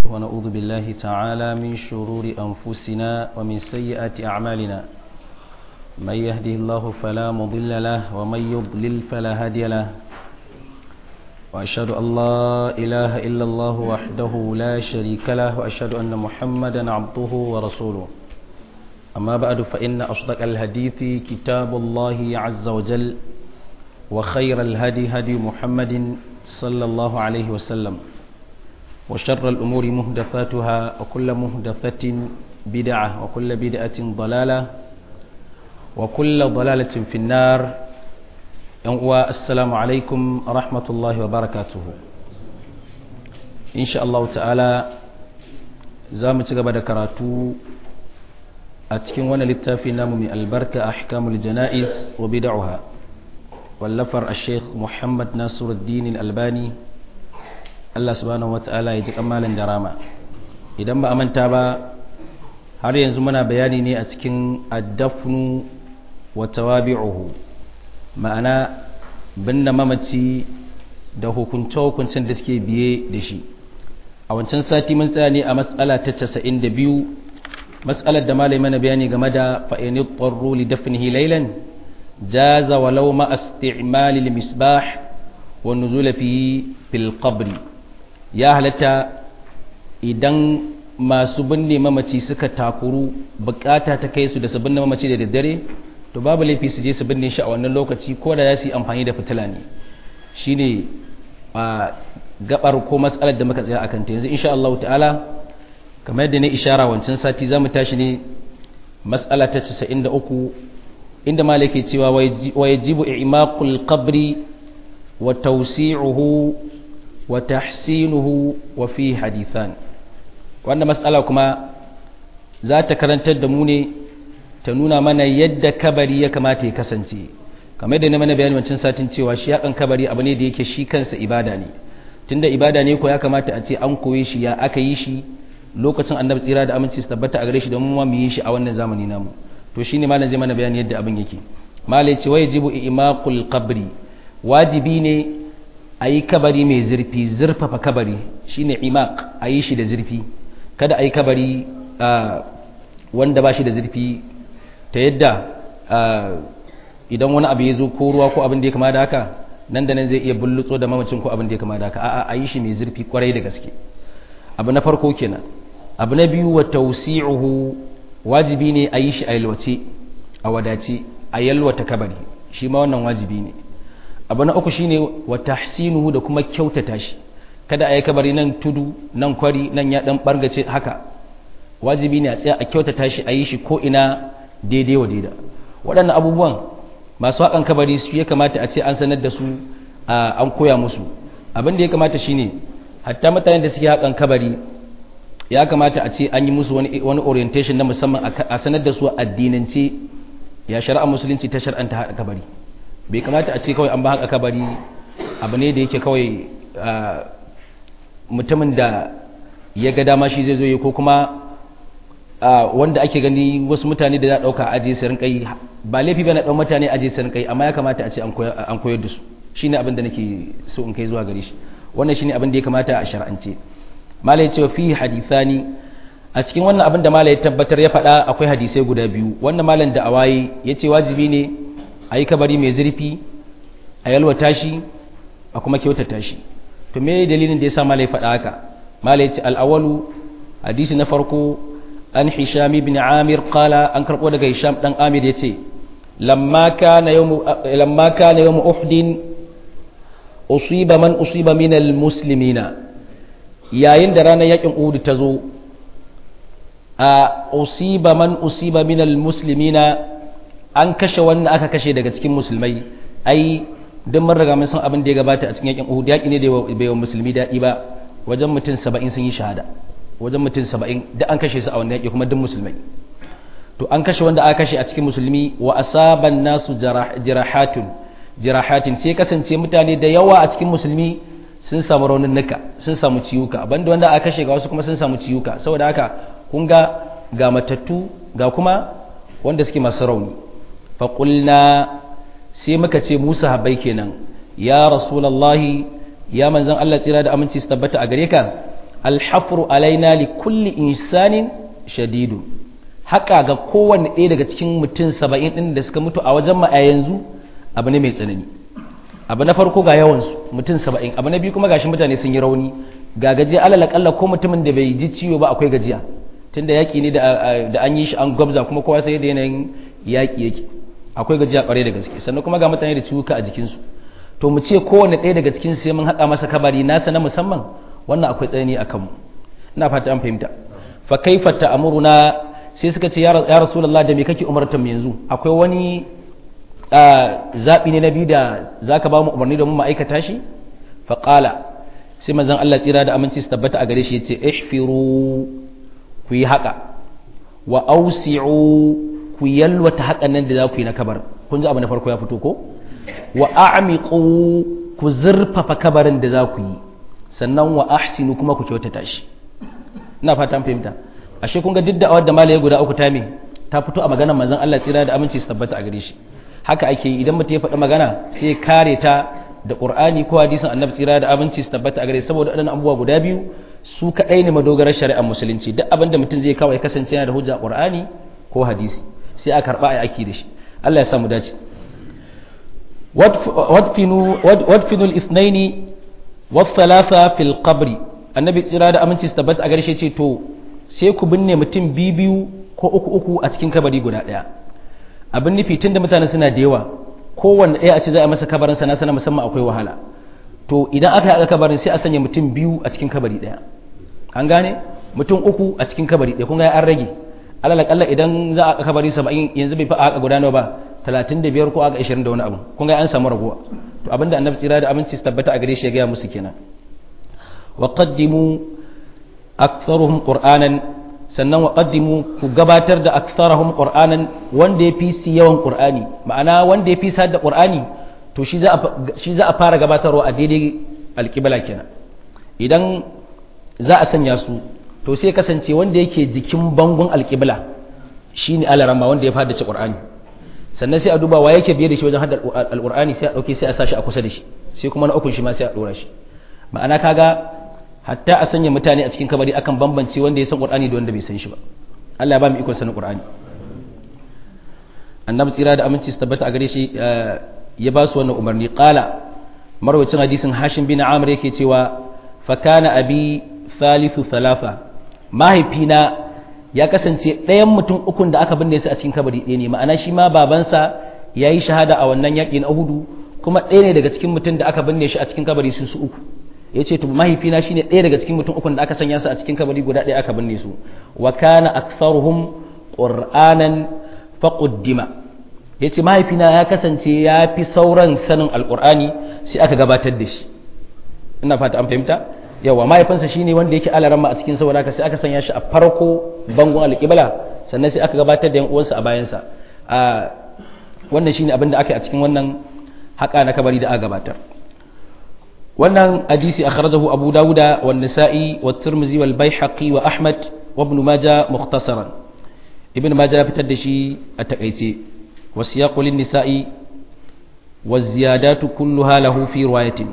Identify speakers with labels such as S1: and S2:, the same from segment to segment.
S1: ونعوذ بالله تعالى من شرور أنفسنا ومن سيئات أعمالنا من يهده الله فلا مضل له ومن يضلل فلا هادي له وأشهد أن لا إله إلا الله وحده لا شريك له وأشهد أن محمدا عبده ورسوله أما بعد فإن أصدق الحديث كتاب الله عز وجل وخير الهدي هدي محمد صلى الله عليه وسلم وشر الأمور مهدفاتها وكل مهدفة بدعة وكل بدعة ضلالة وكل ضلالة في النار السلام عليكم ورحمة الله وبركاته إن شاء الله تعالى زامت قبل كراتو أتكن وانا للتافي نام من البركة أحكام الجنائز وبدعها واللفر الشيخ محمد ناصر الدين الألباني Allah subhanahu wata'ala ya ji kamalin da rama idan ba a manta ba har yanzu muna bayani ne a cikin addafnu wa tawabi'uhu ma'ana binne mamaci da hukunce-hukuncen da suke biye da shi a wancan sati mun tsaya ne a matsala ta 92 matsalar da malai mana bayani game da fa'ini ƙwarro li dafnihi lailan jaza walau ma isti'mali misbah wa nuzula fi fil qabri ya halatta idan masu binne mamaci suka takuru bukata ta kai su da su binne mamaci da daddare to babu laifi su je su binne shi a wannan lokaci ko da za su yi amfani da fitila ne shine a gabar ko matsalar da muka tsaya akan ta yanzu insha Allah ta'ala kamar yadda ne ishara wancan sati za mu tashi ne matsala ta 93 inda malaki cewa wa yajibu i'maqul qabri wa tawsi'uhu wa tahsinuhu wa fi hadithan wannan matsala kuma za ta karantar da mu ne ta nuna mana yadda kabari ya kamata ya kasance kamar da na mana bayani wancan satin cewa shi yakan kabari abu ne da yake shi kansa ibada ne tunda ibada ne ko ya kamata a ce an koye shi ya aka yi shi lokacin annabi tsira da aminci su tabbata a gare shi da mu mu yi shi a wannan zamani namu to shine malam zai mana bayani yadda abin yake malai ce wajibu imaqul qabri wajibi ne a yi kabari mai zurfi zurfafa kabari shine imaq a yi shi da zurfi kada a yi kabari wanda ba shi da zurfi ta yadda idan wani abu ya zo ko ruwa ko abin da ya kama da haka nan da nan zai iya bullutso da mamacin ko abin da ya kama da haka a'a a yi shi mai zurfi kwarai da gaske abu na farko kenan abu na biyu wa tausi'uhu wajibi ne a yi shi a yalwace a wadace a yalwata kabari shi ma wannan wajibi ne abu na uku shine wa tahsinuhu da kuma kyautata shi kada a yi kabari nan tudu nan kwari nan ya dan bargace haka wajibi ne a tsaya a kyautata shi a yi shi ko ina daidai wa daida waɗannan abubuwan masu haƙan kabari su ya kamata a ce an sanar da su an koya musu abin da ya kamata shine hatta mutanen da suke haƙan kabari ya kamata a ce an yi musu wani orientation na musamman a sanar da su addinance ya shari'ar musulunci ta shar'anta haƙa kabari bai kamata a ce kawai an ba haka kabari abu ne da yake kawai mutumin da ya ga dama shi zai zo yi ko kuma wanda ake gani wasu mutane da za a ɗauka aje su rinkai ba laifi ba na ɗan mutane aje su rinkai amma ya kamata a ce an koyar da su shine abin da nake so in kai zuwa gare shi wannan shine abin da ya kamata a shar'ance mala ya ce fi hadithani a cikin wannan abin da mala ya tabbatar ya faɗa akwai hadisai guda biyu wannan malam da awaye ya ce wajibi ne a yi kabari mai zurfi a yalwata shi a kuma kyautata shi to me dalilin da ya sa mala ya faɗa haka mala ya ce al'awalu hadisi na farko an hisham ibn amir qala an karɓo daga hisham dan amir ya ce lamma kana yawmu lamma kana yawmu uhdin usiba man usiba min almuslimina yayin da ranar yakin uhud ta zo a usiba man usiba min almuslimina an kashe wannan aka kashe daga cikin musulmai ai duk mun riga mun san abin da ya gabata a cikin yakin Uhud yaki ne da bai wa musulmi daɗi ba wajen mutum 70 sun yi shahada wajen mutum 70 duk an kashe su a wannan yaki kuma duk musulmai to an kashe wanda aka kashe a cikin musulmi wa asaban nasu jirahatun jirahatin sai kasance mutane da yawa a cikin musulmi sun samu raunin nuka sun samu ciwuka banda wanda aka kashe ga wasu kuma sun samu ciwuka saboda haka kun ga ga matattu ga kuma wanda suke masu rauni faƙulna sai muka ce musa habai kenan ya rasulallahi ya manzan Allah tsira da aminci su tabbata a gare ka alhafru alaina li kulli insanin shadidu haka ga kowanne ɗaya daga cikin mutum saba'in ɗin da suka mutu a wajen ma a yanzu abu ne mai tsanani abu na farko ga yawansu mutum saba'in abu na biyu kuma gashi mutane sun yi rauni ga gajiya alal akalla ko mutumin da bai ji ciwo ba akwai gajiya tunda yaƙi ne da an yi shi an gwabza kuma kowa sai da yanayin yaƙi yake akwai gajiya ƙwarai da gaske sannan kuma ga mutane da ciwuka a jikinsu to mu ce kowanne ɗaya daga cikin sai mun haƙa masa kabari nasa na musamman wannan akwai tsanani a kanmu ina fata an fahimta fa kaifa ta'muruna sai suka ce ya rasulullah da me kake umartar mu yanzu akwai wani zaɓi ne na biyu da zaka ba mu umarni domin mu aikata shi fa qala sai manzon Allah tsira da aminci su tabbata a gare shi yace ihfiru ku yi haƙa wa ausi'u ku yalwata haƙan nan da za ku yi na kabar kun ji abu na farko ya fito ko wa a'miqu ku zurfafa kabarin da za ku yi sannan wa ahsinu kuma ku kyautata shi ina fatan fahimta ashe kun ga duk da da malaye guda uku ta me ta fito a maganar manzon Allah tsira da aminci su tabbata a gare shi haka ake idan mutum ya faɗi magana sai kare ta da Qur'ani ko hadisin Annabi tsira da aminci su tabbata a gare saboda waɗannan abubuwa guda biyu su kaɗai ne madogarar shari'ar musulunci duk abin da mutum zai kawai kasance yana da hujja Qur'ani ko hadisi sai a karɓa a aiki da shi Allah ya sa mu dace wadfinu al-ithnaini والثلاثة في القبر annabi tsira da aminci su tabbata a garshe ce to sai ku binne mutum biyu ko uku uku a cikin kabari guda ɗaya abin nufi tun da mutane suna da yawa kowanne ɗaya a ce za a masa kabarin sana sana musamman akwai wahala to idan aka haɗa kabarin sai a sanya mutum biyu a cikin kabari ɗaya an gane mutum uku a cikin kabari ɗaya kun ga an rage alal akalla idan za a haɗa kabari saba'in yanzu bai fi a haɗa guda nawa ba talatin da biyar ko aka ashirin da wani abu kun ga an samu raguwa to abinda annabi tsira da aminci su tabbata a gare shi ya gaya musu kenan wa qaddimu aktharuhum qur'anan sannan wa qaddimu ku gabatar da aktharuhum qur'anan wanda ya fi su yawan qur'ani ma'ana wanda ya fi su da qur'ani to shi za a shi za a fara gabatarwa a daidai alqibla kenan idan za a sanya su to sai kasance wanda yake jikin bangon alqibla shine alarama wanda ya fada ci qur'ani sannan sai a duba wa yake biye da shi wajen haddar alqur'ani sai a dauke sai a sashi a kusa da shi sai kuma na ukun shi ma sai a dora shi ma'ana kaga hatta a sanya mutane a cikin kabari akan bambance wanda ya san qur'ani da wanda bai san shi ba Allah ya ba mu ikon sanin qur'ani annabi tsira da aminci su tabbata a gare shi ya ba su wannan umarni qala marwacin hadisin hashim bin amr yake cewa fa kana abi thalithu thalatha mahaifina ya kasance ɗayan mutum ukun da aka binne su a cikin kabari ɗaya ne ma'ana shi ma babansa ya yi shahada a wannan yaƙi na uhudu kuma ɗaya ne daga cikin mutum da aka binne shi a cikin kabari su su uku ya ce to mahaifina shine ɗaya daga cikin mutum ukun da aka sanya su a cikin kabari guda ɗaya aka binne su wa kana aktharuhum qur'anan faquddima ya ce mahaifina ya kasance ya fi sauran sanin alqur'ani sai aka gabatar da shi ina fata an fahimta yawa mahaifinsa shine wanda yake alarama a cikin saboda haka sai aka sanya shi a farko bangon alƙibla sannan sai aka gabatar da yan uwansa a bayansa a wannan shine abin da aka yi a cikin wannan haƙa na kabari da aka gabatar wannan hadisi akhrajahu abu dawuda wa nisa'i wa tirmidhi wal baihaqi wa ahmad wa ibn majah mukhtasaran ibn majah ya fitar da shi a takaice wa siyaqu lin nisa'i wa ziyadatu kulluha lahu fi riwayatin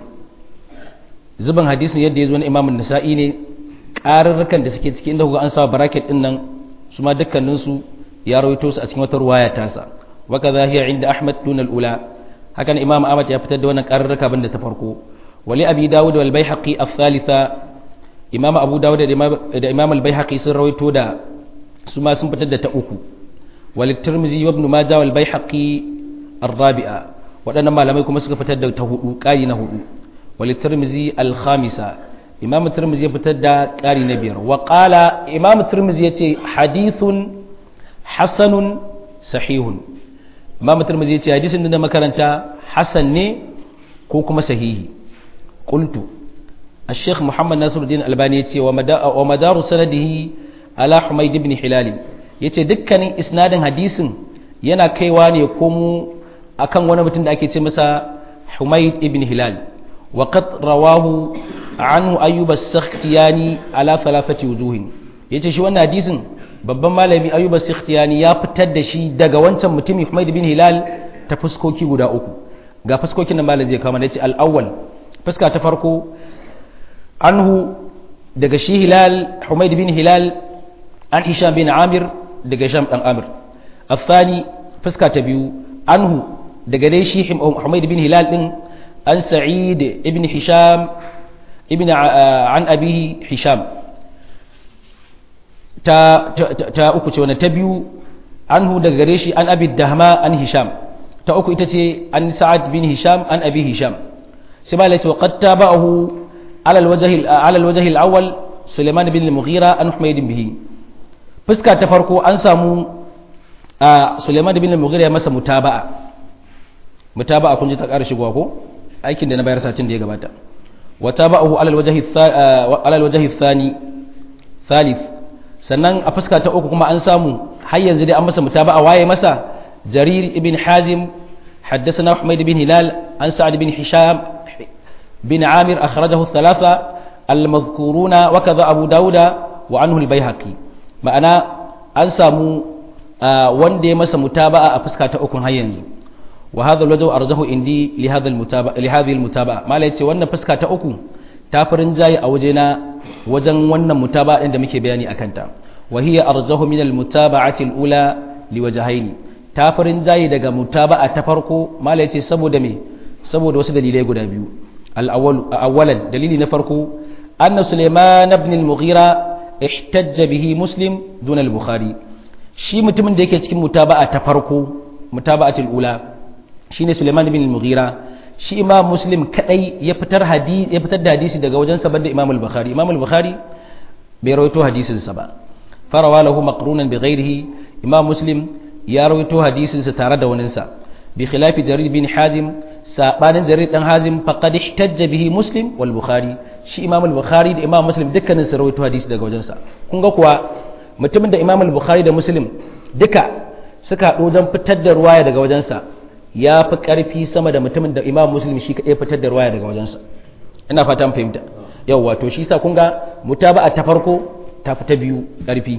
S1: zuban hadisin yadda ya zo na imamun nisa'i ne ƙararrukan da suke ciki inda kuka an sa bracket din nan su ma dukkaninsu ya rawaito su a cikin wata ruwaya tasa wa kaza hiya inda ahmad dun al-ula hakan imam ahmad ya fitar da wannan ƙararruka banda ta farko wali abi dawud wal baihaqi al-thalitha imam abu dawud da imam al-baihaqi sun rawaito da su ma sun fitar da ta uku wal tirmidhi wa ibn majah wal baihaqi ar-rabi'a waɗannan malamai kuma suka fitar da ta hudu ƙari na hudu وللترمذي الخامسة إمام الترمذي يبتدى قاري نبير وقال إمام الترمذي يتي حديث حسن صحيح إمام الترمذي يتي حديث عندنا مكرنتا حسن ني كوكما صحيح قلت الشيخ محمد ناصر الدين الألباني يتي ومدار سنده على حميد بن حلال yace dukkanin isnadin hadisin yana kaiwa ne komo akan wani mutum da ake ce masa Humayd ibn Hilal وقد رواه عنه أيوب السختياني على ثلاثة وجوه yace shi wannan hadisin babban malami Ayyub as-Sikhtiyani ya fitar da shi daga wancan mutumi Humayd bin Hilal ta fuskoki guda uku ga fuskokin da malam zai kawo mana yace al-awwal fuska ta farko anhu daga shi hilal humaid bin hilal an hisham bin amir daga hisham dan amir afani fuska ta biyu anhu daga dai shi humaid bin hilal din an sa'id ibn hisham ibn an abihi hisham ta ta uku ce wannan ta biyu anhu daga gare shi an abi dahma an hisham ta uku ita ce an sa'ad bin hisham an abi hisham sai ba lati waqad tabahu ala alwajh ala alwajh alawwal sulaiman bin al-mughira an humayd bihi fuska ta farko an samu sulaiman bin al-mughira ya masa mutaba'a mutaba'a kun ji ta ƙara shigowa ko aikin da na bayar satin da ya gabata wa tabahu ala alwajh ala alwajh athani thalith sannan a fuska ta uku kuma an samu har yanzu dai an masa mutaba'a waye masa jarir ibn hazim حدثنا حميد بن هلال عن سعد بن هشام بن عامر أخرجه الثلاثة المذكورون وكذا أبو داود وعنه البيهقي معنى أنسامو وندي مس متابعة أفسكا تأكون هينزو وهذا الوجه أرجه عندي لهذا المتابعة لهذه المتابعة ما ليتي وانا فسكا تأكون تافرن جاي أوجنا وجن وانا متابعة عند مكي بياني أكنتا وهي أرجه من المتابعة الأولى لوجهين tafarin jayi daga mutaba'a ta farko mala yace saboda me saboda wasu dalilai guda biyu al-awwalan dalili na farko anna Sulaiman ibn al-Mughira ihtajja bihi Muslim dun al-Bukhari shi mutumin da yake cikin mutaba'a ta farko mutaba'atul ula shine Sulaiman ibn al-Mughira shi Imam Muslim kadai ya fitar hadisi ya fitar da hadisi daga wajen sa banda Imam al-Bukhari Imam al-Bukhari bai rawaito hadisin sa ba farawa lahu maqrunan bi ghairihi Imam Muslim ya rawaito hadisinsa tare da waninsa bi khilafi jarir bin hazim sabanin jarir dan hazim faqad ihtajja bihi muslim wal bukhari shi imam al bukhari da imam muslim dukkanin su rawaito hadisi daga wajensa kun ga kuwa mutumin da imam al bukhari da muslim duka suka haɗu wajen fitar da ruwaya daga wajensa ya fi ƙarfi sama da mutumin da imam muslim shi kaɗai fitar da ruwaya daga wajensa ina fatan fahimta yau wato shi sa kun ga mutaba'a ta farko ta fi ta biyu ƙarfi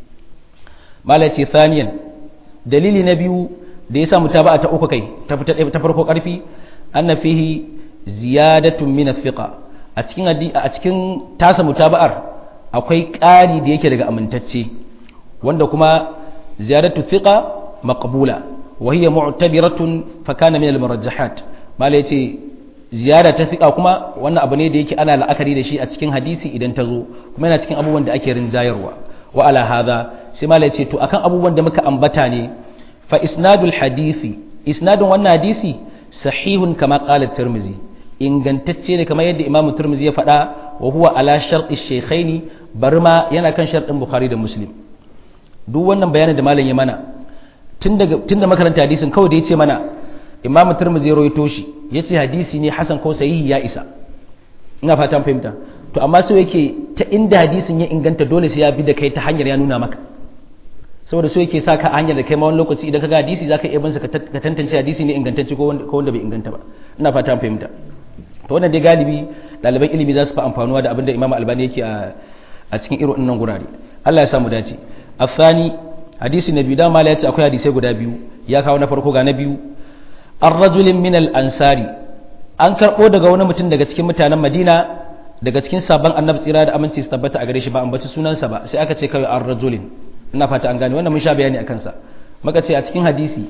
S1: malaci thaniyan dalili na biyu da ya sa mutaba'a ta uku kai ta farko karfi anna fihi ziyadatun min thiqa a cikin a cikin tasa mutaba'ar akwai ƙari da yake daga amintacce wanda kuma ziyadatu thiqa maqbula wa hiya mu'tabiratun fa kana min al-murajjahat mala yace ziyada ta thiqa kuma wannan abu ne da yake ana la'akari da shi a cikin hadisi idan ta zo kuma yana cikin abubuwan da ake rinjayarwa wa ala hadha sai mala yace to akan abubuwan da muka ambata ne fa isnadul hadisi isnadun wannan hadisi sahihun kama qala tirmizi ingantacce ne kamar yadda imamu tirmizi ya faɗa wa huwa ala sharti shaykhaini bari ma yana kan sharɗin bukhari da muslim duk wannan bayanin da malam ya mana tun daga tun da makaranta hadisin kawai da ya ce mana imamu tirmizi ya rawaito shi ya ce hadisi ne hasan ko sahihi ya isa ina fatan fahimta to amma so yake ta inda hadisin ya inganta dole sai ya bi da kai ta hanyar ya nuna maka saboda so yake sa ka hanyar da kai ma wani lokaci idan ka ga hadisi zaka iya binsa ka tantance hadisi ne ingantacce ko wanda bai inganta ba ina fata an fahimta to wannan dai galibi ɗaliban ilimi za su fi amfanuwa da abin da imam albani yake a cikin irin wannan gurare Allah ya samu dace afani hadisi na biyu da mala ya ce akwai hadisai guda biyu ya kawo na farko ga na biyu ar-rajulin min al-ansari an karbo daga wani mutum daga cikin mutanen Madina daga cikin sabon annabi tsira da aminci su tabbata a gare shi ba ambaci sunansa ba sai aka ce kawai ar-rajulin ina fata an gane wannan mun sha bayani a kansa maka ce a cikin hadisi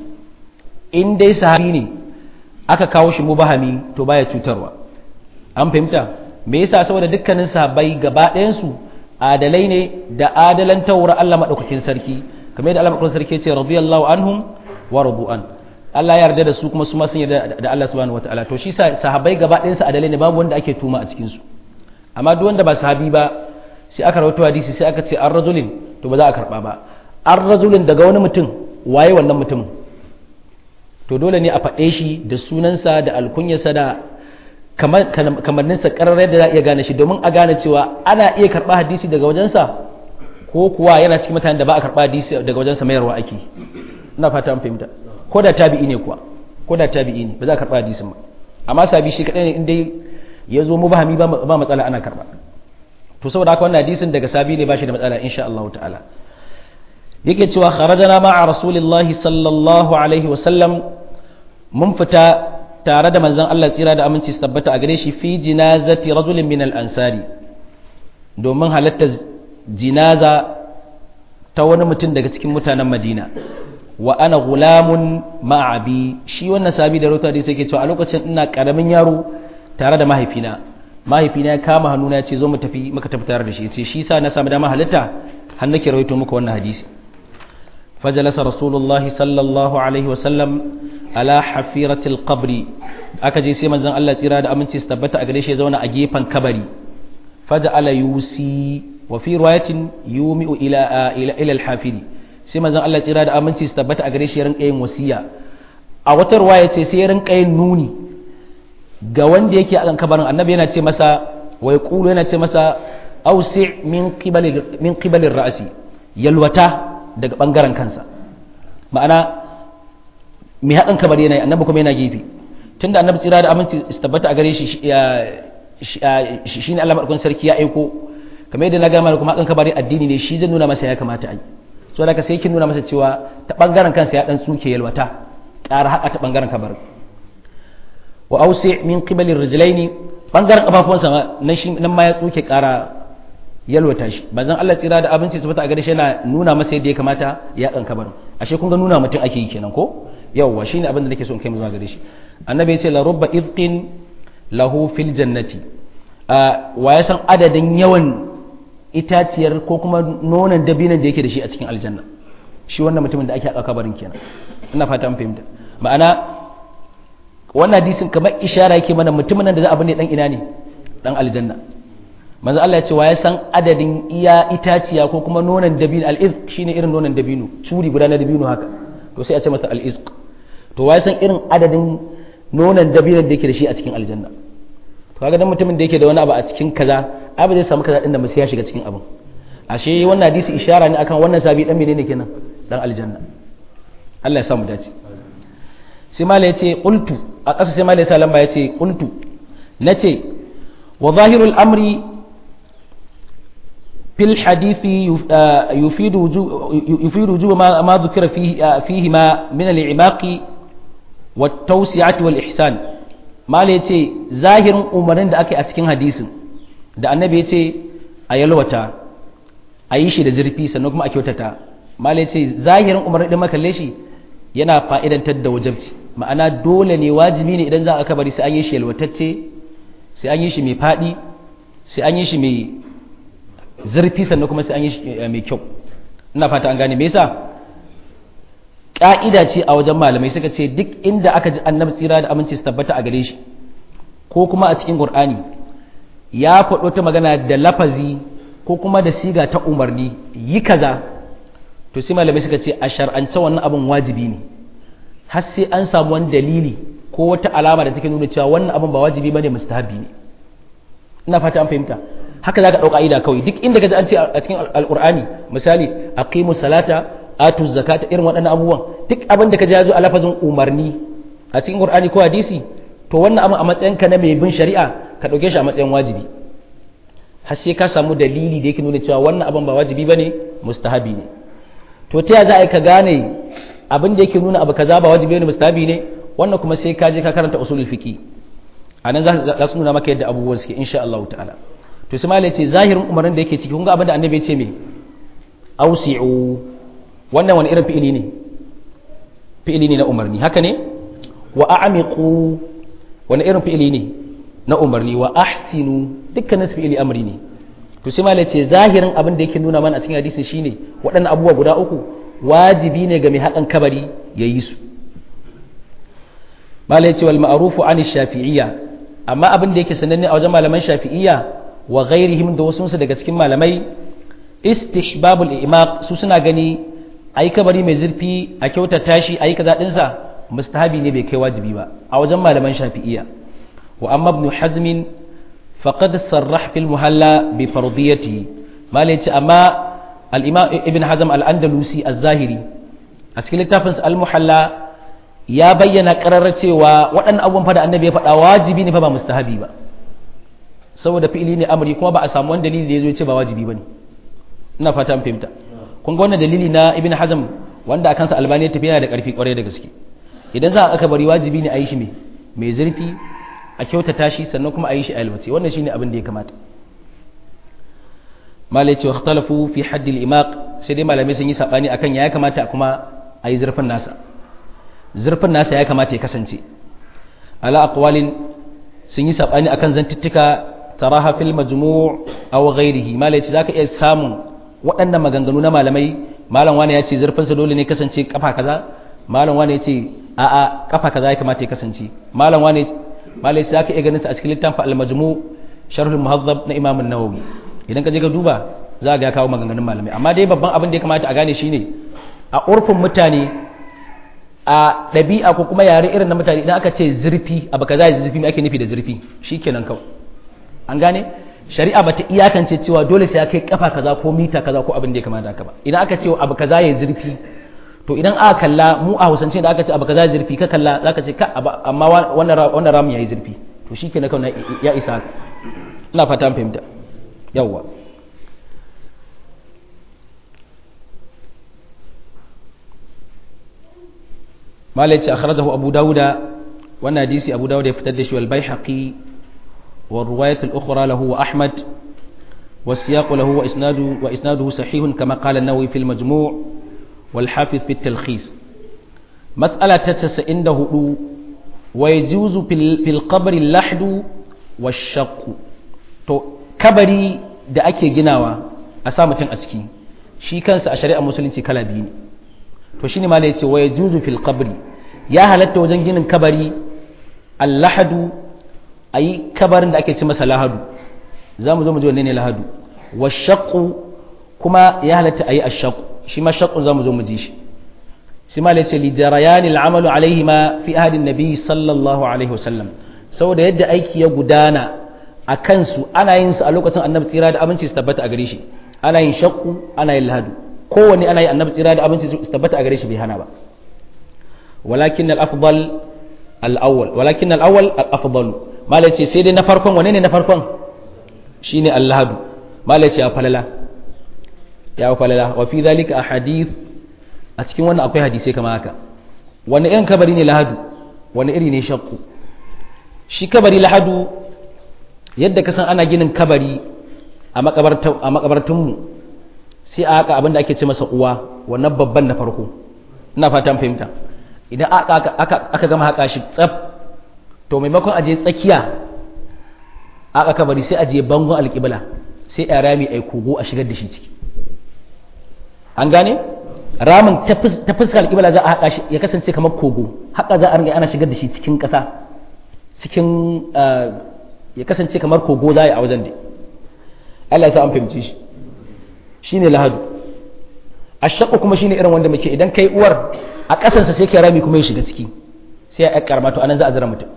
S1: in dai sahabi ne aka kawo shi mubahami to baya cutarwa an fahimta me yasa saboda dukkanin sahabbai gaba ɗayan su adalai ne da adalan tawra Allah madaukakin sarki kamar yadda Allah madaukakin sarki ya ce radiyallahu anhum wa radu'an Allah ya yarda da su kuma su ma sun yarda da Allah subhanahu wataala to shi sahabbai gaba ɗayan su adalai ne babu wanda ake tuma a cikin su amma duk wanda ba sahabi ba sai aka rawaito hadisi sai aka ce an rajulin to ba za a karba ba an rajulin daga wani mutum waye wannan mutumin to dole ne a faɗe shi da sunansa da alkunyarsa da kamanninsa ƙarar da za a iya gane shi domin a gane cewa ana iya karɓa hadisi daga wajensa ko kuwa yana cikin mutanen da ba a karɓa hadisi daga wajensa mayarwa ake ina fata an fahimta ko da tabi'i ne kuwa ko da tabi'i ne ba za a karɓa hadisin ba amma sabi shi kaɗai ne in dai ya zo mubahami ba matsala ana karɓa to saboda haka wannan hadisin daga sabi ne ba shi da matsala insha Allah ta'ala yake cewa kharajana ma'a rasulillahi sallallahu alaihi wasallam mun fita tare da manzon Allah tsira da aminci su tabbata a gare shi fi jinazati rajulin min al-ansari domin halartar jinaza ta wani mutum daga cikin mutanen madina wa ana gulamun ma'abi shi wannan sabi da rota da sai ke cewa a lokacin ina karamin yaro tare da mahaifina mahaifina ya kama hannuna ya ce zo mu tafi muka tafi tare da shi ya ce shi sa na samu dama halitta har nake rawaito muku wannan hadisi fajalasa rasulullahi sallallahu alaihi wasallam ala hafiratil qabri aka je sai manzon Allah tsira da aminci su tabbata a gare shi ya zauna a gefen kabari faja'ala yusi wa fi riwayatin yumi'u ila ila ila al-hafidi sai manzon Allah tsira da aminci su tabbata a gare shi ya rinka yin wasiya a wata riwaya ce sai ya rinka yin nuni ga wanda yake a kabarin annabi yana ce masa wa yaqulu yana ce masa ausi min qibali min qibali ra'si yalwata daga bangaren kansa ma'ana mai haɗin kabari yana annabi kuma yana gefe tunda annabi tsira da aminci su tabbata a gare shi shi ne Allah maɗaukan sarki ya aiko kamar yadda na gama kuma haɗin kabari addini ne shi zai nuna masa ya kamata a yi so da ka sai kin nuna masa cewa ta bangaren kansa ya dan tsuke yalwata ƙara haƙa ta bangaren kabarin wa ausi min qibali rijlaini bangaren kafafuwansa nan shi nan ma ya tsuke ƙara yalwata shi bazan Allah tsira da abinci su fita a gare shi yana nuna masa yadda ya kamata ya kan kabarin ashe kun ga nuna mutum ake yi kenan ko yawwa shine abin da nake so in kai mu zuwa gare shi annabi ya ce la rubba idqin lahu fil jannati wa ya san adadin yawan itaciyar ko kuma nonon dabinan da yake da shi a cikin aljanna shi wannan mutumin da ake a kabarin kenan ina fata an fahimta ma'ana wannan hadisin kamar ishara yake mana mutumin nan da za a bane dan ina ne dan aljanna manzo Allah ya ce wa ya san adadin iya itaciya ko kuma nonon dabino al-izq shine irin nonon dabino curi guda na dabino haka to sai a ce mata al-izq to wa ya san irin adadin nonon dabinon da yake da shi a cikin aljanna to kaga dan mutumin da yake da wani abu a cikin kaza abu zai samu kaza din da ya shiga cikin abin ashe wannan hadisi ishara ne akan wannan sabi dan menene kenan dan aljanna Allah ya samu dace sai mala yace qultu a ƙasa sai mala ya sa lamba yace qultu nace wa zahirul amri fil hadisi yufidu yufidu wujub ma ma dhukira fihi fihi ma min al-i'maqi wat tawsi'ati wal ihsan mala yace zahirin umarnin da ake a cikin hadisin da annabi ya ce a yalwata a yi shi da zurfi sannan kuma a kyautata malai ce zahirin umarni ɗin makalle shi yana fa'idantar da wajabci ma'ana dole ne wajibi ne idan za a kabari sai an yi shi yalwatacce sai an yi shi mai faɗi sai an yi shi mai zurfi sannan kuma sai an yi shi mai kyau ina fata an gane me yasa ƙa'ida ce a wajen malamai suka ce duk inda aka ji annabi tsira da aminci su tabbata a gare shi ko kuma a cikin qur'ani ya faɗo ta magana da lafazi ko kuma da siga ta umarni yi kaza to sai malamai suka ce a shar'ance wannan abin wajibi ne har sai an samu wani dalili ko wata alama da take nuna cewa wannan abin ba wajibi bane mustahabi ne ina fata an fahimta haka zaka dauka ida kawai duk inda kaji an ce a cikin alqur'ani misali aqimu salata atu zakata irin waɗannan abubuwan duk abin da ka ya zo a lafazin umarni a cikin qur'ani ko hadisi to wannan abin a matsayinka na mai bin shari'a ka ɗauke shi a matsayin wajibi har sai ka samu dalili da yake nuna cewa wannan abin ba wajibi bane mustahabi ne to ta za a yi ka gane abin da yake nuna abu kaza ba wajibi ne mustahabi ne wannan kuma sai ka je ka karanta usulul fiqi anan za su nuna maka yadda abubuwan suke insha Allah ta'ala to sai malai ce zahirin umarnin da yake ciki kun ga abin da annabi ya ce me ausi'u wannan wani irin fi'ili ne fi'ili ne na umarni haka ne wa a'miqu wani irin fi'ili ne na umarni wa ahsinu dukkanin su fi'ili amri ne to sai malai ce zahirin abin da yake nuna mana a cikin hadisin shine waɗannan abubuwa guda uku wajibi ne ga mai haƙan kabari ya yi su malai ce wal ma'rufu an shafi'iyya amma abin da yake sananne a wajen malaman shafi'iyya wa ghairihim da wasu daga cikin malamai istihbabul imaq su suna gani ayi kabari mai zurfi a kyautata shi ayi kaza dinsa mustahabi ne bai kai wajibi ba a wajen malaman shafi'iyya wa amma ibn hazm faqad sarrah fil muhalla bi fardiyati malai ce amma al-imam ibn hazm al-andalusi az-zahiri a cikin littafin al-muhalla ya bayyana ƙararra cewa waɗannan abubuwan fa da annabi ya faɗa wajibi ne fa ba mustahabi ba saboda fi'ili ne amri kuma ba a samu wani dalili da ya zo ya ce ba wajibi ba ne ina fata an fahimta kun ga wannan dalili na ibn hazm wanda a kansa albani ya tafi yana da ƙarfi ƙwarai da gaske idan za a aka bari wajibi ne a yi shi mai zurfi a kyautata shi sannan kuma a yi shi a yalwace wannan shine abin da ya kamata malai ce ikhtalafu fi haddil imaq sai dai malamai sun yi sabani akan ya kamata kuma a yi zurfin nasa zurfin nasa ya kamata ya kasance ala aqwalin sun yi sabani akan zantuttuka taraha fil majmu' aw ghairihi malai ce zaka iya samun waɗannan maganganu na malamai malam wani ya ce zurfin sa dole ne kasance kafa kaza malam wani ya ce a a kafa kaza ya kamata ya kasance malam wani malai ce zaka iya ganin sa a cikin littafin al majmu' sharh al muhazzab na imam an-nawawi idan ka je ka duba za ga ya kawo maganganun malamai amma dai babban abin da ya kamata a gane shine a urfin mutane a ɗabi'a ko kuma yare irin na mutane idan aka ce zurfi abu kaza ya zurfi ake nufi da zurfi shikenan kawai an gane shari'a bata iyakance cewa dole sai ya kai kafa kaza ko mita kaza ko abin da ya kamata haka ba idan aka ce abu kaza ya zurfi to idan aka kalla mu a hausance da aka ce abu kaza ya zurfi ka kalla zaka ce ka amma wannan wannan ramin yayi zurfi to shikenan kawai ya isa haka ina fata an fahimta yawwa malaci akhrajahu abu dauda wannan hadisi abu dauda ya fitar da shi wal baihaqi wa riwayat al ukhra lahu wa ahmad wa siyaq lahu wa isnadu wa isnaduhu sahih kama qala an-nawawi fi al-majmu' wal hafiz fi at-talkhis mas'ala ta 94 wa yajuzu fil qabr al-lahd wa shaqq to kabari da ake ginawa a sa mutum a ciki shi kansa a shari'ar musulunci kala biyu ne to shine malai yace wa yajuzu fil qabri ya halatta wajen ginin kabari allahadu ayi kabarin da ake ci masa lahadu zamu zo mu ji wanne ne lahadu wa shaqqu kuma ya halatta ayi ashaqqu shi ma shaqqu zamu zo mu ji shi shi malai yace li jarayanil amalu alaihi ma fi ahadin nabi sallallahu alaihi wasallam saboda yadda aiki ya gudana a kansu ana yin su a lokacin annabi tsira da abinci su tabbata a gare shi ana yin shakku ana yin lahadu kowanne ana yi annabi tsira da abinci su tabbata a gare shi bai hana ba walakin al-afdal al-awwal walakin al-awwal al-afdal malai ce sai dai na farkon wane ne na farkon shine al-lahadu malai ce ya falala ya falala wa fi dhalika ahadith a cikin wannan akwai hadisi kamar haka wani irin kabari ne lahadu wani iri ne shakku shi kabari lahadu yadda ka san ana ginin kabari a makabartunmu sai a haka abinda ake ce masa uwa wannan babban na farko ina fatan fahimta idan aka gama haka shi tsaf to maimakon aje tsakiya aka kabari sai aje bangon alƙibla sai a rami a kogo a shigar da shi ciki an gane ramin ta fuskar alƙibla za a haƙa shi ya kasance kamar kogo haka za a ringa ana shigar da shi cikin ƙasa cikin ya kasance kamar kogo za a wajen da Allah ya sa an fahimci shi shine lahadu ashaqqu kuma shine irin wanda muke idan kai uwar a ƙasansa sai kai rami kuma ya shiga ciki sai ya karma to anan za a zira mutum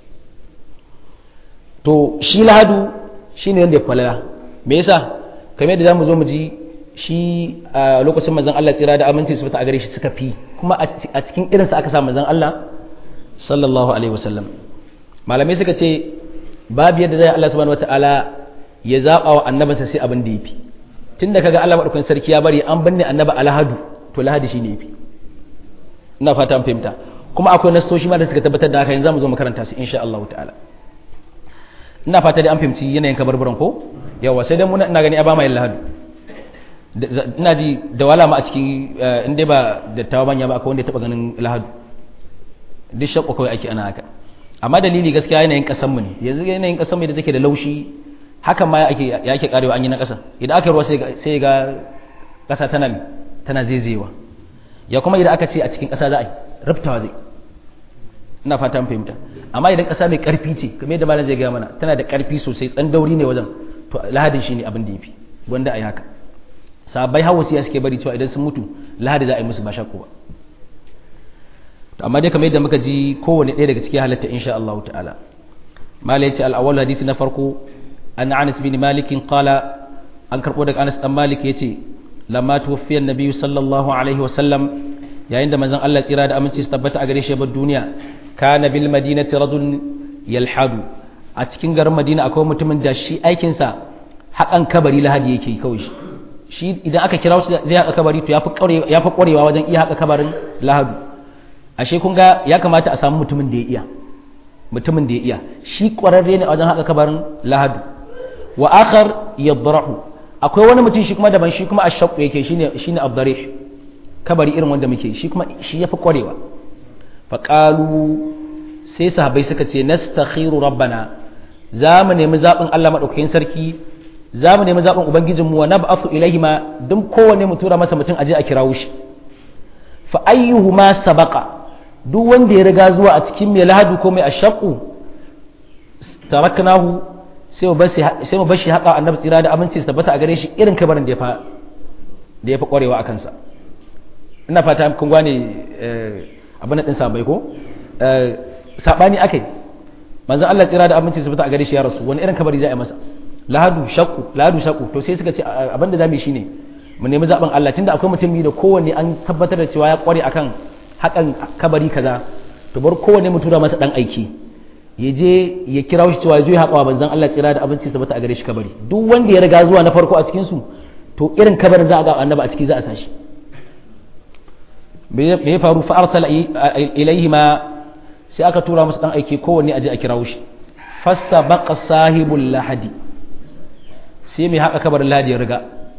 S1: to shi lahadu shine wanda ya falala me yasa kamar yadda zamu zo mu ji shi a lokacin manzon Allah tsira da aminci su fita a gare shi suka fi kuma a cikin irinsa aka sa manzon Allah sallallahu alaihi wasallam malamai suka ce babu yadda zai Allah subhanahu wataala ya zaba wa annabinsa sai abin da yafi tunda kaga Allah madaukakin sarki ya bari an binne annaba alhadu to lahadi shine yafi ina fata an fahimta kuma akwai nasoshi ma da suka tabbatar da haka yanzu zamu zo mu karanta su insha Allah ta'ala ina fata dai an fahimci yanayin kabarburan ko yawa sai dai muna ina gani a ba mai lahadu ina ji da wala ma a cikin in dai ba dattawa manya ba akwai wanda ya taba ganin lahadu duk shakku kawai ake ana haka amma dalili gaskiya yanayin kasanmu ne yanzu yanayin kasanmu da take da laushi hakan ma ake ya ake karewa an yi na kasa idan aka ruwa sai ga kasa tana tana zaizayewa ya kuma idan aka ce a cikin kasa za a yi rubtawa zai ina fata an fahimta amma idan kasa mai karfi ce kamar yadda malam zai gaya mana tana da karfi sosai tsandauri ne wajen to lahadin shine abin da yafi wanda a yi haka sabai hawa siya suke bari cewa idan sun mutu lahadi za a yi musu ba shakku ba to amma dai kamar yadda muka ji kowane ɗaya daga cikin halatta insha Allah ta'ala mala yace al-awwal hadisi na farko an Anas bin Malik qala an karbo daga Anas dan Malik yace lamma tuwaffiya an-nabi sallallahu alaihi wa sallam yayin da manzon Allah tsira da aminci su tabbata a gare shi bar duniya kana bil madinati rajul yalhadu a cikin garin Madina akwai mutumin da shi aikin sa haƙan kabari lahadi yake kawai shi shi idan aka kira shi zai haƙa kabari to ya fi ƙwarewa wajen iya haƙa kabarin lahadu ashe kun ga ya kamata a samu mutumin da ya iya mutumin da ya iya shi ƙwararre ne a wajen haƙa kabarin lahadu wa akhar yadrahu akwai wani mutum shi kuma daban shi kuma ashaqu yake shine shine abdarih kabari irin wanda muke shi kuma shi yafi kwarewa fa qalu sai sahabbai suka ce nastakhiru rabbana za mu nemi zaɓin Allah maɗaukakin sarki za mu nemi zaɓin ubangijinmu wa nab'athu ilaihima duk kowanne mu tura masa mutum aje a kirawo shi fa ayyuhuma sabaqa duk wanda ya riga zuwa a cikin mai lahadu ko mai ashaqu taraknahu sai mu bashi sai mu bashi haka annabi tsira da aminci su tabbata a gare shi irin kabarin da ya fa da ya fa kwarewa a kansa ina fata kun gane abin din sabai ko sabani akai manzon Allah tsira da aminci su tabbata a gare shi ya rasu wani irin kabari za a yi masa lahadu shakku lahadu shakku to sai suka ce abin da zamu yi shine mu nemi zaben Allah tunda akwai mutum da kowanne an tabbatar da cewa ya kware akan hakan kabari kaza to bar kowanne mu tura masa dan aiki ya je ya kira shi cewa zai haƙa wa banzan Allah tsira da abinci tabbata a gare shi kabari duk wanda ya riga zuwa na farko a cikin su to irin kabarin za a ga annaba a ciki za a sashi me ya faru fa arsala ilaihi ma sai aka tura masa dan aiki kowanne aje a kirawo shi fassa baqa sahibul lahadi sai mai haƙa kabarin lahadi ya riga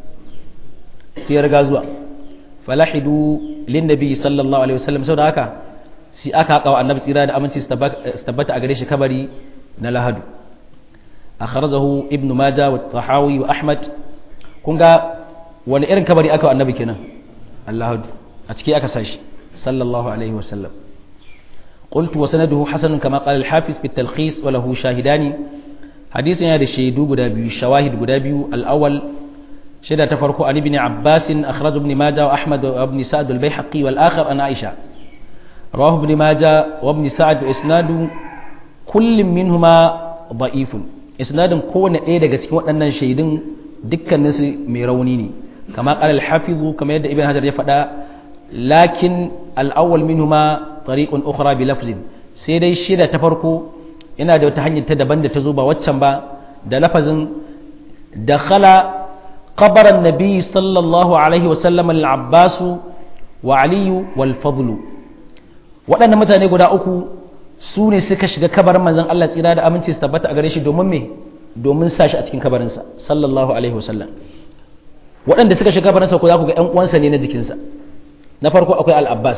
S1: sai ya riga zuwa falahidu lin nabi sallallahu alaihi wasallam saboda haka sai aka haƙa wa annabi tsira da aminci su tabbata a gare shi kabari na lahadu akhrajahu ibn majah wa tahawi wa ahmad kun ga wani irin kabari aka wa annabi kenan allahadu a ciki aka sashi sallallahu alaihi wasallam قلت وسنده حسن كما قال الحافظ في التلخيص وله شاهدان حديث هذا الشهيد غدابي شواهد غدابي الأول شهد تفرق عن ابن عباس أخرج ابن ماجه وأحمد وابن سعد البيحقي والآخر عن عائشة رواه ابن ماجه وابن سعد وإسناد كل منهما ضعيف إسناد كون إيه daga cikin waɗannan shaidun dukkanin su mai rauni ne kama qala al-hafiz kama yadda ibn hajar ya faɗa lakin al-awwal minhuma tariqun ukhra bi lafzin sai dai shida ta farko ina da wata hanyar ta daban da ta zo ba waccan ba da lafazin dakhala qabr an-nabi sallallahu alaihi wa sallam al-abbas wa ali wal fadl waɗannan mutane guda uku su ne suka shiga kabarin manzon Allah tsira da aminci su tabbata a gare shi domin me domin sa shi a cikin kabarinsa sallallahu alaihi wa sallam waɗanda suka shiga kabarinsa ko za ku ga ƴan uwansa ne na jikinsa na farko akwai al-abbas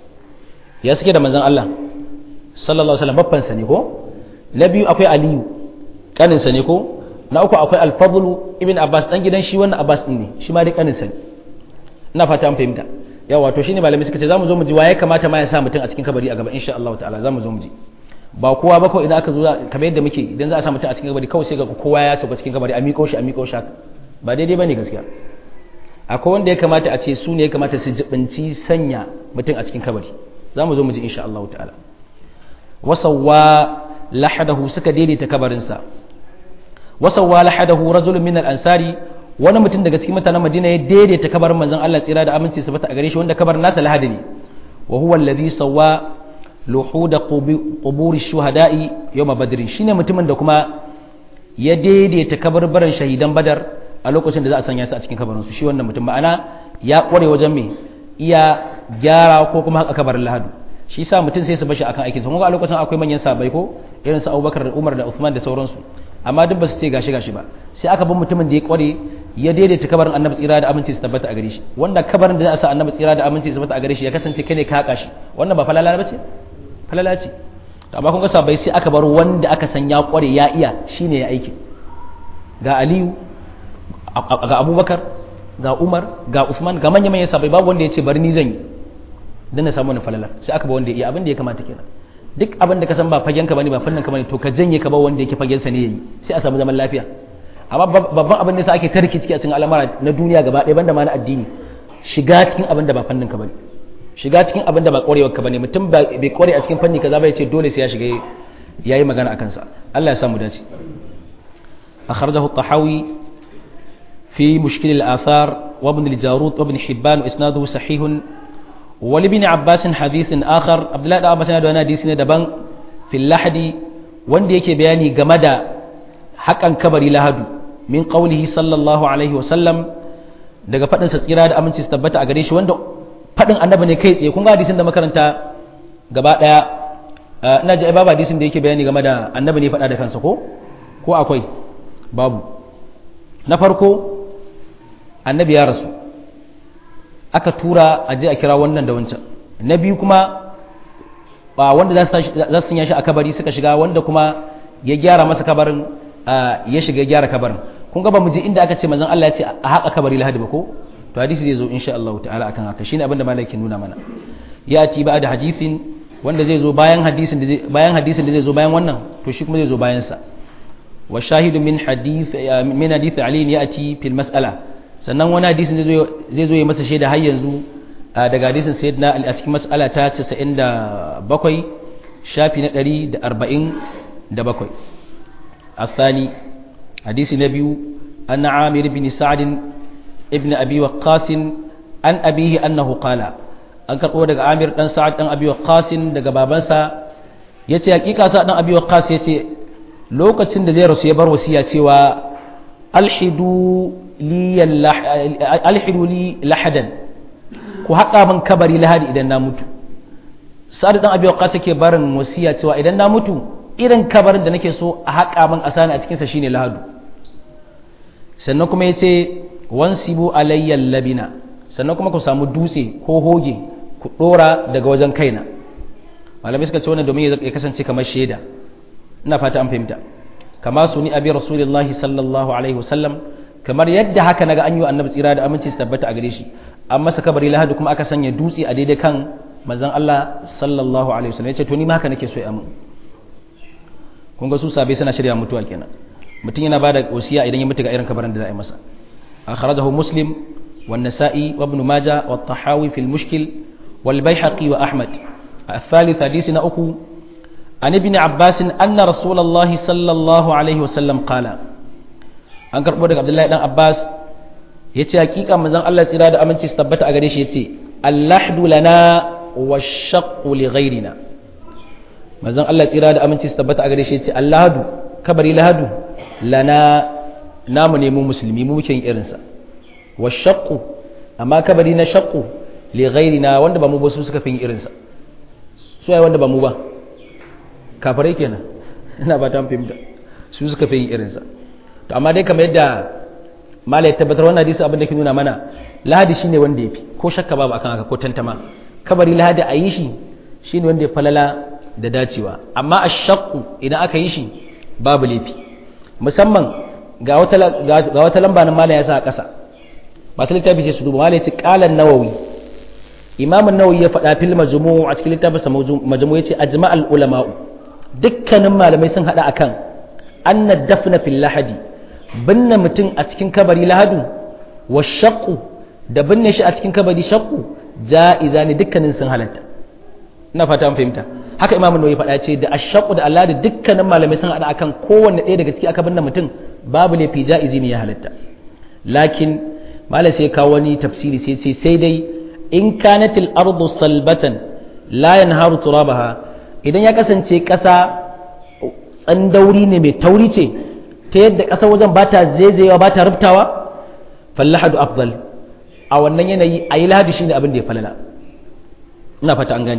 S1: ya suke da manzan Allah sallallahu alaihi wasallam babbansa ne ko na biyu akwai aliyu kaninsa ne ko na uku akwai alfadlu ibn abbas dan gidan shi wannan abbas din ne shi ma dai kaninsa ne ina fata an fahimta yawa to shine malami suka ce zamu zo mu ji waye kamata ma ya sa mutum a cikin kabari a gaba insha Allah ta'ala zamu zo mu ji ba kowa ba ko idan aka zo kamar yadda muke idan za a sa mutum a cikin kabari kawai sai ga kowa ya sauka cikin kabari a miƙo shi a miƙo shi ba daidai bane gaskiya akwai wanda ya kamata a ce su ne ya kamata su jibinci sanya mutum a cikin kabari za mu zo mu ji insha Allah ta'ala wasawwa lahadahu suka daidaita kabarinsa wasawwa lahadahu rajulun min al-ansari wani mutum daga cikin mutanen Madina ya daidaita kabarin manzon Allah tsira da aminci su bata a gare shi wanda kabarin nasa lahadi ne wa huwa alladhi sawwa luhud qubur shuhada'i yawm badr shine mutumin da kuma ya daidaita kabarbaran shahidan badar a lokacin da za a sanya su a cikin kabarin su shi wannan mutum ma'ana ya kware wajen me iya gyara ko kuma haka kabarin lahadu shi sa mutum sai su bashi akan aikin sa kuma a lokacin akwai manyan sabai ko irin su Abubakar da Umar da Uthman da sauransu amma duk ba su ce gashi gashi ba sai aka bin mutumin da ya kware ya daidaita kabarin Annabi tsira da aminci su tabbata a gare shi wanda kabarin da za a sa Annabi tsira da aminci su tabbata a gare shi ya kasance kai ne ka haka shi wannan ba falala ba ce falala ce to amma kun ga sabai sai aka bar wanda aka san ya kware ya iya shine ya aiki ga Aliyu ga Abubakar ga Umar ga Usman ga manya manyan sabai babu wanda ya ce bari ni zan yi dan na samu wani falala sai aka ba wanda ya iya abin da ya kamata kenan duk abin da ka san ba fagen ka bane ba fannin ka bane to ka janye ka ba wanda yake fagen sa ne yayi sai a samu zaman lafiya amma babban abin da sa ake tarki ciki a cikin al'amara na duniya gaba ɗaya banda ma na addini shiga cikin abin da ba fannin ka bane shiga cikin abin da ba ƙwarewar ka bane mutum bai ƙware a cikin fanni kaza ba ya ce dole sai ya shiga yayi magana akan sa Allah ya samu dace akhrajahu at-tahawi في مشكل الآثار وابن الجارود وابن حبان وإسناده صحيح ولابن عباس حديث آخر عبد الله بن عباس yana hadisi ne daban في اللحد wanda yake bayani game da hakan kabari lahadu min qawlihi sallallahu alaihi wa sallam daga fadin sa tsira da aminci su tabbata a gare shi wanda fadin annabi ne kai tsaye kun ga hadisin da makaranta gaba daya ina ji babu hadisin da yake bayani game da annabi ne faɗa da kansa ko ko akwai babu na farko annabi ya rasu aka tura a je a kira wannan da wancan na biyu kuma ba wanda za su sanya shi a kabari suka shiga wanda kuma ya gyara masa kabarin ya shiga ya gyara kabarin kun ga ba mu je inda aka ce manzon Allah ya ce a haƙa kabari lahadi ba ko to hadisi zai zo insha Allah ta'ala akan haka shine abin da malaikin nuna mana ya ci ba da hadisin wanda zai zo bayan hadisin da zai bayan hadisin da zai zo bayan wannan to shi kuma zai zo bayan sa wa shahidu min hadith min hadith ali ya'ti fil mas'ala sannan wani hadisin zai zo zai zo ya masa shaida har yanzu daga hadisin sayyidina ali a cikin mas'ala ta 97 shafi na 147 الثاني حديث النبي أن عامر بن سعد ابن أبي وقاص عن أبيه أنه قال an karɓo daga amir ɗan sa'ad ɗan abi waqqasin daga babansa ya ce hakika sa ɗan abi waqqas ya ce lokacin da zai rasu ya bar wasiya cewa alhidu li lahadan ku haƙa min kabari lahadi idan na mutu sa'ad ɗan abi waqqas yake barin wasiya cewa idan na mutu irin kabarin da nake so a haƙa min a sani a cikinsa shine lahadu sannan kuma ya ce wansibu alayyal labina sannan kuma ku samu dutse ko hoge ku ɗora daga wajen kaina malamai suka ce wannan domin ya kasance kamar shaida ina fata an fahimta kama su ni abi rasulullahi sallallahu alaihi wasallam kamar yadda haka naga an yi annabi tsira da aminci su tabbata a gare shi an masa kabari lahadu kuma aka sanya dutse a daidai kan manzon Allah sallallahu alaihi wasallam ya ce to ni ma haka nake so ya mun kun ga su sabai suna shirya mutuwa kenan mutum yana bada wasiya idan ya mutu ga irin kabarin da za a yi masa akhrajahu muslim wan nasa'i wa ibn majah wa tahawi fil mushkil wal baihaqi wa ahmad الثالث حديثنا أكو عن ابن عباس أن رسول الله صلى الله عليه وسلم قال an karɓo daga abdullahi dan abbas ya ce hakika manzon allah tsira da aminci su tabbata a gare shi ya ce allahdu lana wa shaqqu li ghairina manzon allah tsira da aminci su tabbata a gare shi ya ce allahadu kabari lahadu lana namu ne mu musulmi mu muke yin irinsa wa shaqqu amma kabari na shaqqu li ghairina wanda ba mu ba su suka fi yin irinsa su ai wanda ba mu ba kafirai kenan ina ba ta fahimta su suka fi yin irinsa to amma dai kamar yadda malai tabbatar wannan hadisi abin da ke nuna mana lahadi shine wanda yafi ko shakka babu akan haka ko tantama kabari lahadi a yi shi shine wanda ya falala da dacewa amma ashaqqu idan aka yi shi babu laifi musamman ga wata ga wata lamba nan malai ya sa a ƙasa masu littafi sai su duba malai ya ce qalan nawawi imam nawawi ya faɗa fil majmu' a cikin littafinsa majmu' yace ajma'al ulama'u dukkanin malamai sun hada akan anna dafna fil lahadi binne mutum a cikin kabari lahadu wa shaqqu da binne shi a cikin kabari shaqqu ja'iza ne dukkanin sun halatta ina fata an fahimta haka imam nawawi faɗa ce da ashaqqu da Allah da dukkanin malamai sun hada akan kowanne ɗaya daga ciki aka binne mutum babu laifi ja'izi ne ya halatta lakin malai sai kawo wani tafsiri sai ce sai dai in kanatil ardu salbatan la yanharu turabaha idan ya kasance ƙasa tsandauri ne mai tauri ce ta yadda ƙasa wajen ba ta zaizayewa ba ta rubtawa fallahadu afdal a wannan yanayi a yi lahadi shine abin da ya falala ina fata an gani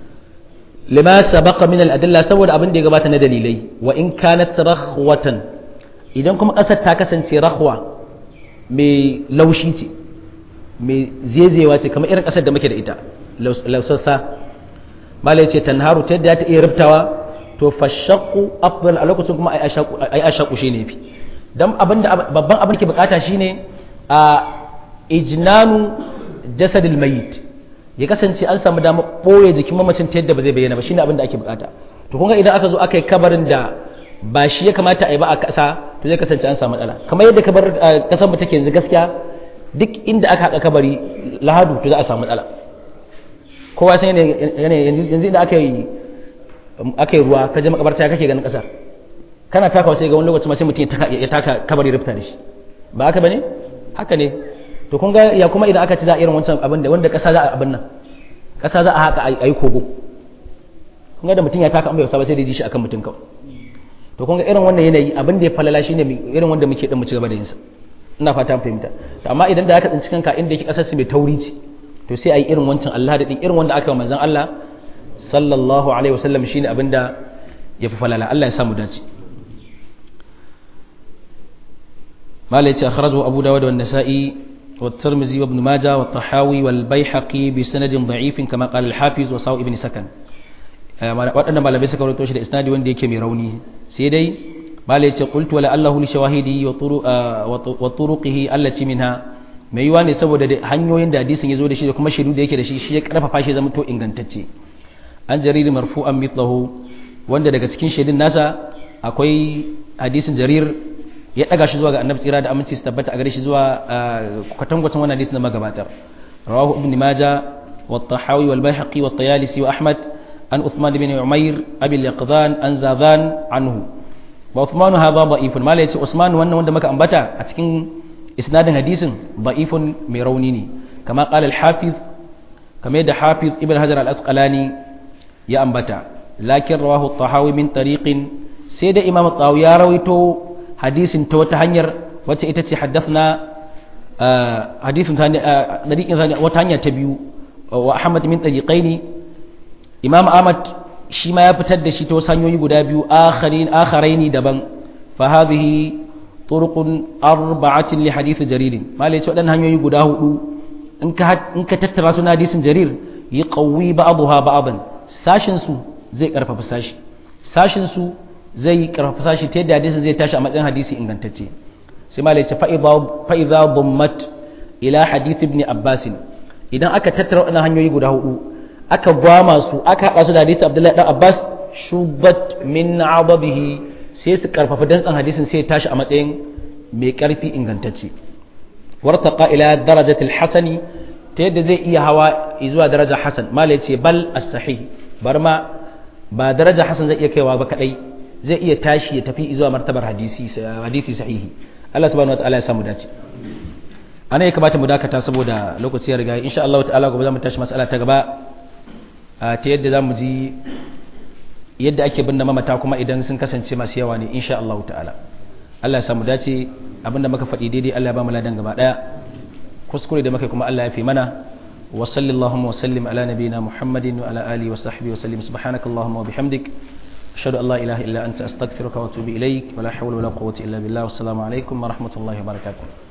S1: lima sabaqa min al-adilla saboda abin da ya gabata na dalilai wa in kanat rahwatan idan kuma ƙasar ta kasance rahwa mai laushi ce mai zezewa ce kamar irin ƙasar da muke da ita lausassa malai ce tanharu ta yadda ta iya rubtawa to fashakku afdal a lokacin kuma ai ashaku shine fi dan abinda babban abin ke bukata shine a ijnanu jasadil mayit ya kasance an samu dama boye jikin mamacin ta yadda ba zai bayyana ba shine abin da ake bukata to kun ga idan aka zo aka yi kabarin da ba shi ya kamata a yi ba a kasa to zai kasance an samu matsala kamar yadda kabar kasar mu take yanzu gaskiya duk inda aka haƙa kabari lahadu to za a samu matsala kowa san yanayi yanzu inda aka yi aka yi ruwa ka je makabarta kake ganin ƙasar kana takawa sai ga wani lokaci mace mutum ya taka kabari rufta da shi ba haka bane haka ne to kun ga ya kuma idan aka ci za a irin wancan abin da wanda ƙasa za a abin nan ƙasa za a haka a yi kogo kun ga da mutum ya taka an bai wasa ba sai da ji shi akan mutum kawai to kun ga irin wannan yanayi abin da ya falala shine irin wanda muke dan mu ci gaba da yin sa ina fata fahimta amma idan da aka tsinci kanka inda yake kasar su mai tauri ce to sai a yi irin wancan Allah da din irin wanda aka manzon Allah sallallahu alaihi wasallam shine abinda ya fi falala Allah ya samu dace malai ce akhrajahu abu dawud wa nasa'i والترمذي وابن ماجه والطحاوي والبيحقي بسند ضعيف كما قال الحافظ وساو ابن سكن waɗannan malamai suka rawaito shi da isnadi wanda yake mai rauni sai dai malai ya ce qultu wala allahu li shawahidi wa turuqihi allati minha mai yiwa ne saboda hanyoyin da hadisin ya zo da shi da kuma shiru da yake da shi shi ya karfafa shi zama to ingantacce an jariri marfu'an mithlahu wanda daga cikin shaidun nasa akwai hadisin jarir ya daga shi zuwa ga annabi tsira da aminci su tabbata a gare shi zuwa kwatankwacin wannan hadisin da magabatar rawahu ibn maja wa tahawi wal bayhaqi wa tayalisi wa ahmad an uthman bin umair abi al-yaqdan an zadan anhu wa uthman hadha da'ifun mala yace usman wannan wanda muka ambata a cikin isnadin hadisin da'ifun mai rauni ne kama qala al-hafiz kama yadda hafiz ibn hajar al-asqalani ya ambata lakin rawahu tahawi min tariqin sai da imam tahawi ya rawaito hadisin ta wata hanyar wacce ita ce haddathna hadisin dariqin wata hanya ta biyu wa ahmad min tariqaini imam ahmad shi ma ya fitar da shi ta wasu hanyoyi guda biyu akharin akharaini daban fa hadhihi turuqun arba'atin li hadith jarir malai ce wadannan hanyoyi guda hudu in ka in ka tattara su na hadisin jarir yi qawwi ba'daha ba'dan sashin su zai karfafa sashi sashin su zai karfafa sashi ta yadda hadisin zai tashi a matsayin hadisi ingantacce sai malai ce fa idza dummat ila hadith ibn abbas idan aka tattara wadannan hanyoyi guda hudu aka gwama su aka haɗa su da hadisi abdullahi dan abbas shubat min ababihi sai su karfafa dantsan hadisin sai ya tashi a matsayin mai karfi ingantacce wartaqa ila darajatil hasani ta yadda zai iya hawa zuwa daraja hasan mala yace bal as-sahih bar ma ba daraja hasan zai iya kaiwa ba kadai zai iya tashi ya tafi zuwa martabar hadisi hadisi sahihi Allah subhanahu wataala ya samu dace ana ya kamata mu dakata saboda lokaci ya riga insha Allah ta'ala gobe za mu tashi mas'ala ta gaba ta yadda za mu ji yadda ake binne mamata kuma idan sun kasance masu yawa ne insha Allah ta'ala Allah ya samu dace abinda muka faɗi daidai Allah ya ba mu ladan gaba daya kuskure da muka kuma Allah ya fi mana wa sallallahu wa sallim ala nabiyina Muhammadin wa ala alihi wa sahbihi wa sallim subhanakallahumma wa bihamdik ashhadu an la ilaha illa anta astaghfiruka wa atubu ilaik wa la hawla wa la quwwata illa billah wassalamu alaikum wa rahmatullahi wa barakatuh